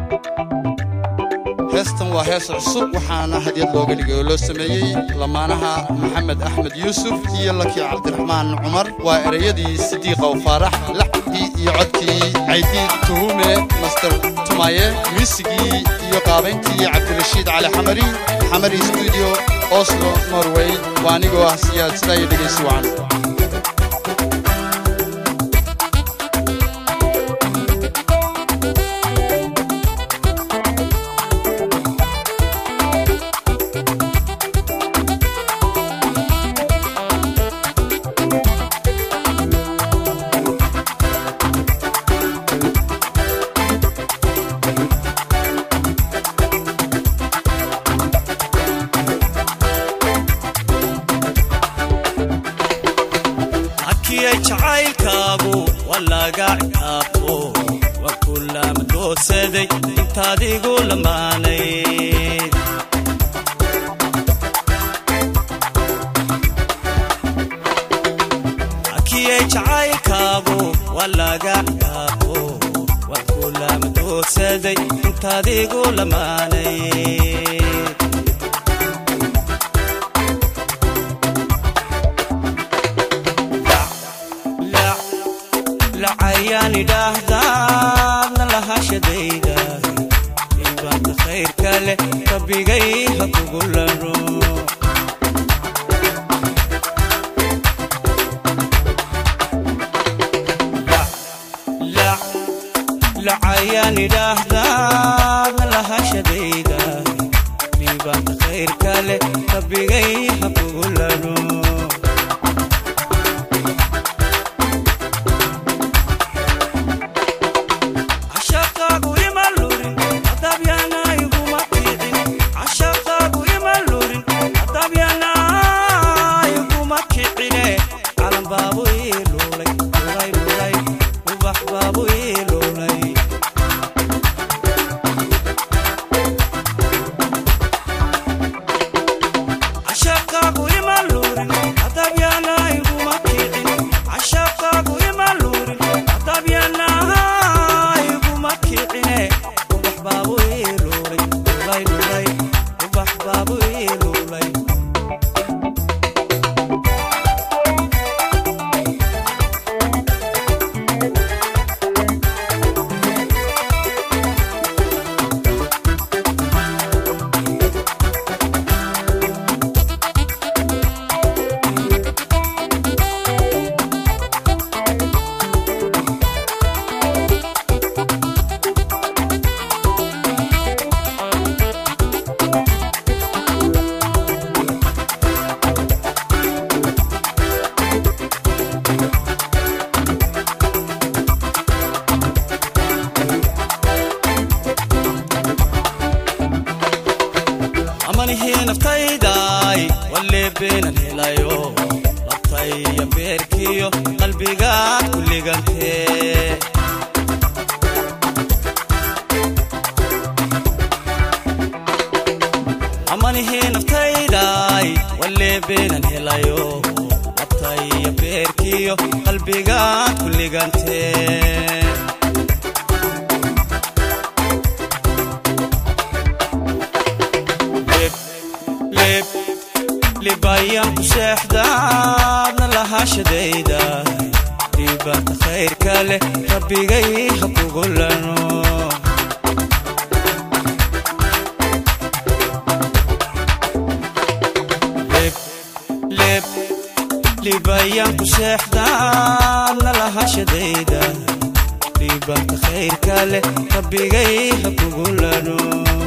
heestan waa hees cusub waxaana hadyad looga dhigay oo loo sameeyey lamaanaha maxamed axmed yuusuf iyo laki cabdiraxmaan cumar waa ereyadii sidiiqow faarax laxdii iyo codkii caydiid tuhume master tumaye miisigii iyo qaabayntii cabdirashiid cali xamari xamari stuudio oslo norway waa anigoo ah siyaad sidaa iyo dhegaysi wacan akiyay jacaylkaagu waa laga ciqaabto waa kulama doodsaday intaadigu lamaanay akiyay jacaylkaagu waa laga ciqaabto waa kulama doodsaday intaadigu lamaanay lacayaan idhaahdaadna lahashadayda ibaanta khayrka leh rabbigay ha kugu laro lacayaan idhaahdaadna lahashadayda ibaanta khayrka leh rabbigay ha kugu laro cashaqaagu ima lurin adabyana iguma kicin cashaqaagu ima lurin adabyana iguma kicine calan baabu ii lulay lulay lulay ubax baabu ii lulay cashaqaagu ima lurin adabyana iguma kicin cashaqaagu ima lurin adabyana iguma kicine ubax baabu ii lulay lulay lulay ubax baabu ii lulay amanihii naftaydaay waleebeenan helayo labtaya beerkiyo qalbigaad ku ligantee amanihii naftaydaay waleebeenan helayo labtaya beerkiyo qalbigaad ku ligantee lib libayaan ku seexdaadna lahashadayda dhibaata khayrka leh rabbigay ha kugu lano lib lib libayaan ku seexdaadna lahashadayda dhibaata khayrka leh rabbigay ha kugu lano